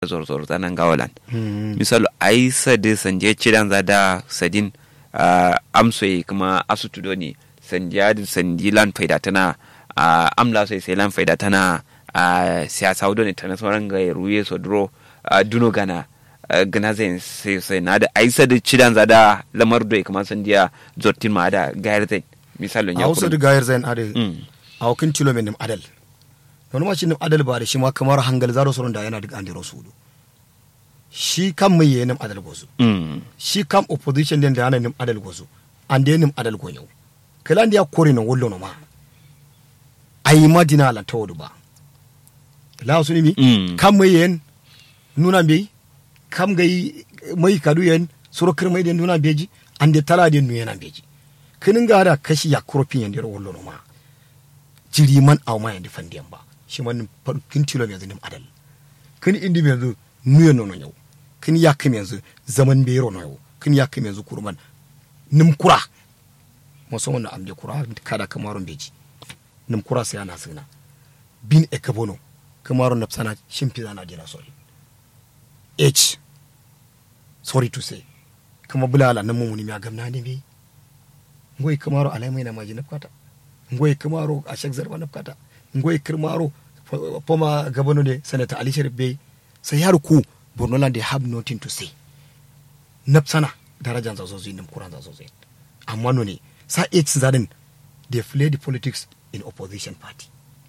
zorzor zanan gawalan misalo ai sadi sanje cidan za da sadin uh, amsoyi kuma asutu doni sandiya da sandilan faida tana uh, amla sai sai lan faida tana uh, siyasa wudo ne tana sauran ga ruye so duro uh, duno gana uh, gana zai sai sai na da ai sadi cidan za da lamar doi kuma sandiya zortin ma da gayar zai misalin ya hausa da gayar zain ade Mm. a wakin tilo min nim adal wani ma shi nim adal ba da shi ma kamar hangal zaro soron da yana duk an diro sudu shi kan mai yayin nim adal gozu Mm. shi kam opposition din da yana nim adal gozu an da nim adal gonyo kala ndiya kore no wollo no ma ayi madina la tawdu ba la su ni mi Mm. kam mai yayin nuna bi kam gai mai kadu yayin suro kir mai den nuna beji an de tala den nu yana beji kinin ga da kashi ya kropin yan diro wollo no ma jiri man aw ma yan fandiyan ba shi man kin tilo me zanim adal kin indi me yanzu nuyen no no yau kin ya kim yanzu zaman bero no yau kin ya kim yanzu kurman nim kura musamman na amje kura kada kamarun beji nim kura sai ana sina bin e kabono kamarun nafsana shimfi zana jira sorry h sorry to say kama bulala nan mumuni mi gamna ne bi ngoy kamaro alai mai na maji nafkata ngoy kamaro a shek zarba nafkata ngoy kamaro poma gabano de sanata ali sharif bey sai yar ku borno land they have nothing to say nafsana darajan zazo zai nim kuran zazo zai amma no ne sa h zaden they play the politics in opposition party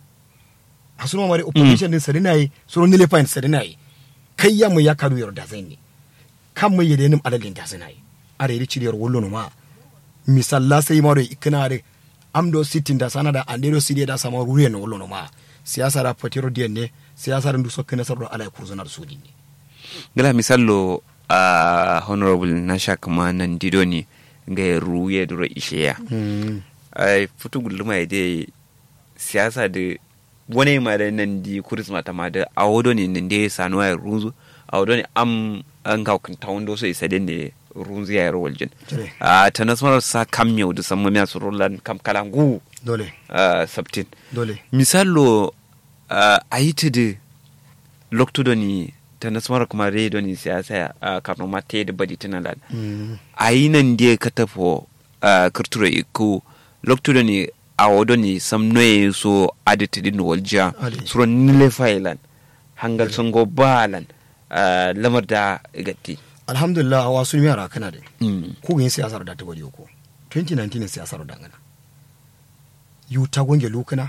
asuma mare opposition din sadina yi suru nile fine sadina yi kai ya mu ya karu yar da zai ne kan mu yede nim adalin da zai yi are ri ciriyar wollo no ma misalla sai maro ikina re amdo sitin da sana da andero sidiya da sama ruriya no wollo no ma siyasa da patiro diyan ne siyasa da nduso kana sardo ala kurzunar sudi ne gala misallo a honorable na sha kama nan dido ne ga ruye duro isheya ai futu gulma ya dai siyasa da wani ma da nan di kurisma ta ma da a wado ne nan dai sanuwa ya runzu a wado ne am an ga kun ta wando so isa den ne runzu ya rawal jin Cire. a ta nasmar sa kam yau da samma miya surulan kam kalangu dole a sabtin dole misallo a yi ta da lokto ni ta nasmar kuma rai doni siyasa a kano ma ta yi da badi tana lada a yi nan da ka tafo kirtura iko lokto ni a wado ni sam noye so adita din waljiya Adi. suro nile failan hangal songo balan ah, lamar da gatti alhamdulillah awa sun yara kana da Mm. ko yin siyasar da ta bari ko 2019 siyasar da ngana yu ta gonge lokana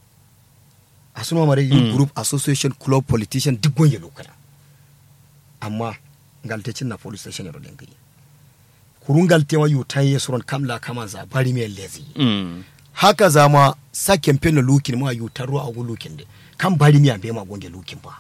a suna mare yu Mm. group association club politician duk gonge lokana amma galtacin na police station yaro den gari kurun galtewa yu ta yi suron kamla kama za bari mai lezi Mm. haka zama sa campaign na lukin ma yu ta ruwa a gu lukin de kan bari mi ambe ma gonge lukin ba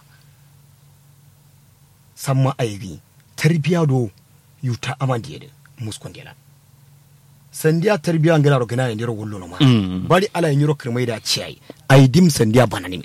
samma aibi tarbiya do yu ta amandi de muskon de sandiya tarbiya ngala ro gana ndiro wullo no ma Mm. bari ala nyiro kirmai da ciyai ai dim sandiya banani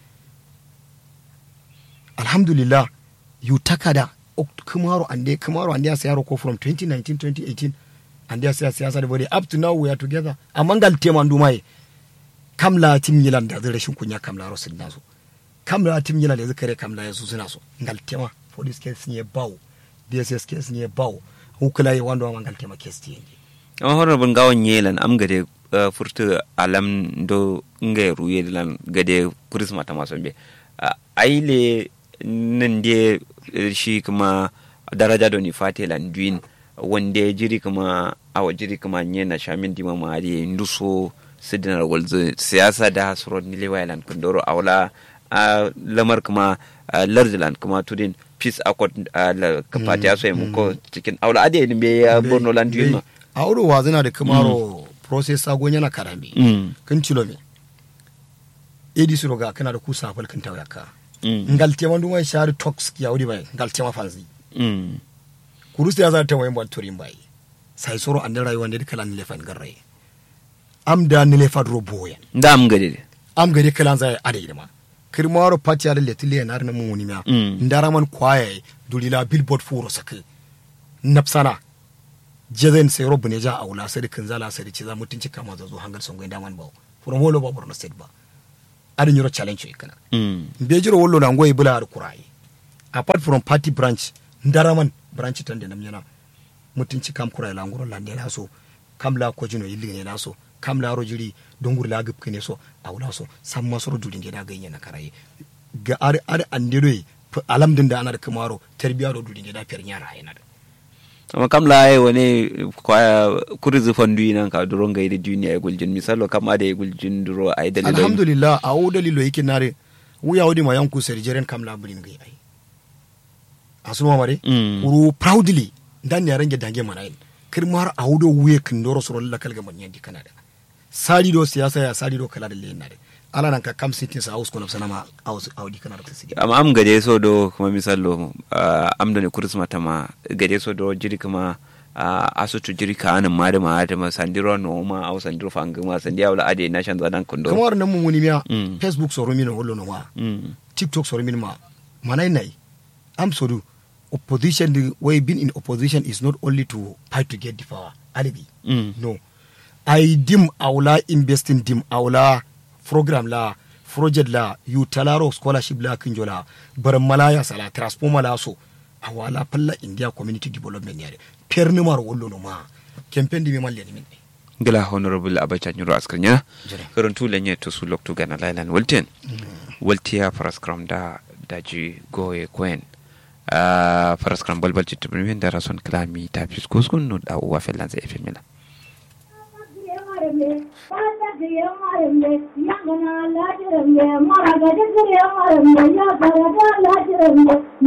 alhamdulillah yu takada ok- kumaro ande kumaro ande ya sayaro ko from 2019 2018 ande ya saya siyasa da bari up to now we are together amma ngal tema ndumai kamla tim yilan da zai rashin kunya kamla ro sun naso kamla tim yilan da zai kamla ya su suna so ngal tema police case ne bawo dss case ne bawo hukula yi wanda wa ngal tema case ti yange amma honorable gawon yelan am gade uh, furta alam do nga ruye lan gade kurisma ta maso be uh, aile nan de eh, shi kuma daraja do ni fate lan duin wande jiri kuma awa jiri kuma nye na shamin dima ma ari nduso sidinar walzo siyasa da suro ni lewa lan kundoro awla uh, lamar kuma uh, lardilan kuma tudin peace accord uh, la kapati aso mu ko cikin awla ade ni be ya borno lan duin ma a wuro wa zina da kamaro process sagon yana karami Mm. kan cilo me edi suro ga kana da kusa fal kan tawaya ka Mm. ngal tema nduma shari tox ya wuri bai ngal tema fanzi Mm. kurus ya za ta wayin ban turin bai sai soro an rayuwa ne kala ni lefan garre am da ni lefa dro boyan da am gade de am gari kala za ade idama kirmaro pati ya le tile na na mun wuni ma Mm. ndara man kwaye dulila billboard furo sake napsana jezen sai robu ne ja aula sai kin zala sai ci za mutunci kama zo zo hangal songo daman ba from wolo ba borno state ba adin yoro challenge ikana Mm. be jiro wollo na ngoy bula ar kurai apart from party branch ndaraman branch tan de namnyana mutunci kam kura la ngoro la ndela so kam la ko jino yilli ne la so kam la rojiri dongur la gup kene so awla so samma soro dudin de da ganye na karaye ga ar ar andiro alam din da ana da kamaro tarbiya do dudin de da fer nyara yana da amma kam la ai wani kwaya kurizu fandu nan ka duro ngai da duniya ya guljin misalo kam da ya guljin duro ai dalilai alhamdulillah a o dalilo yake nare wuya wodi ma yanku serjeren kam la bulin gai ai asuma mare Mm. kuru proudly dan ya range dange mana yin kirmar a wudo wuye kin doro soro la kalga man yandi kanada sari do siyasa ya sari do kala da le nare ala nan ka kam sitin sa aus kono sanama aus audi kanada ta sigi amma am gade so do kuma misalo uh, am da ne kuris mata ma gade so do jiri kuma uh, asutu jiri ka anan ma da ma da ma sandiro no ma au sandiro fanga ma sandiya wala ade na shan zadan kundo kamar nan mun wuni miya Mm. facebook soro min hollo no ma mm. tiktok soro min ma manai nai am sodu opposition the way being in opposition is not only to fight to get the power alibi Mm. no i dim aula investing dim aula program la project la yu talaro scholarship la kinjola bar malaya sala transformer la so awala palla india community development yare perni mar wollo no ma campaign di mi malle ni min gila honorable abacha nyuro askanya Jere. karon tu lenye to su loktu gana lailan walten waltiya paraskram da daji goye kwen uh, paraskram balbal citta bin da rason klami ta fis kuskun no da uwa felan sai efemila Yang